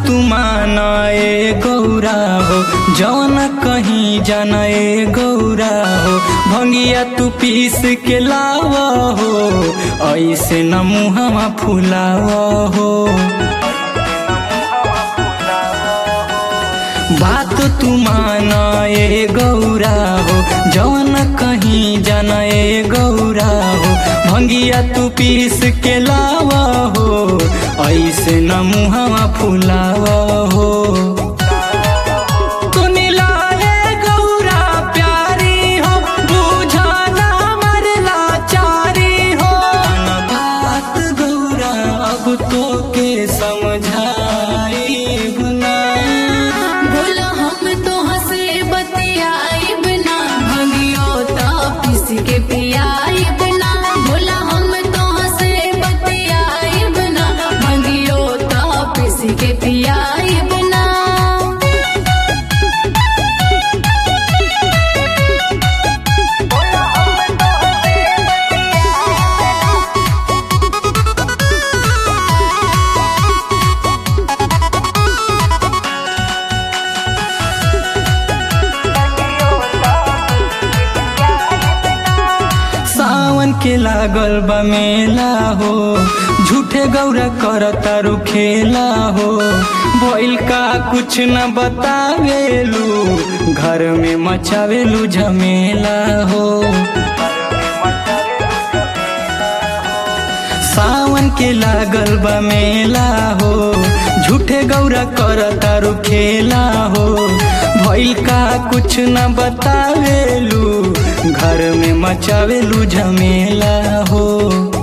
तू माना ए गौरा हो जौन कहीं जाना ए गौरा हो भंगिया तू पीस के लाव हो ऐसे न मुहवा फुलाव हो बात तू माना ए गौरा हो जौन कहीं जाना ए गौरा हो भंगिया तू पीस के लावा हो ऐसे न मुहवा फुलावा हो तू मिलाए गौरा प्यारी हो बुझाना मरला चारी हो बात गौरा अब तो के समझाई गुना बोला हम तो हंसे बतियाइब ना भंगियो ता पिस के पियाइब ना बोला हम तो हंसे बतियाइब ना भंगियो ता पिस के पियाइब ना सावन के लागल बा मेला हो झूठे गौरा कर तारू खेला हो भइल का कुछ न बतावेलू घर में मचावेलू झमेला हो सावन के लागल बा मेला हो झूठे गौरा कर तारू खेला हो भइल का कुछ न बतावेलू घर में मचावेलू झमेला हो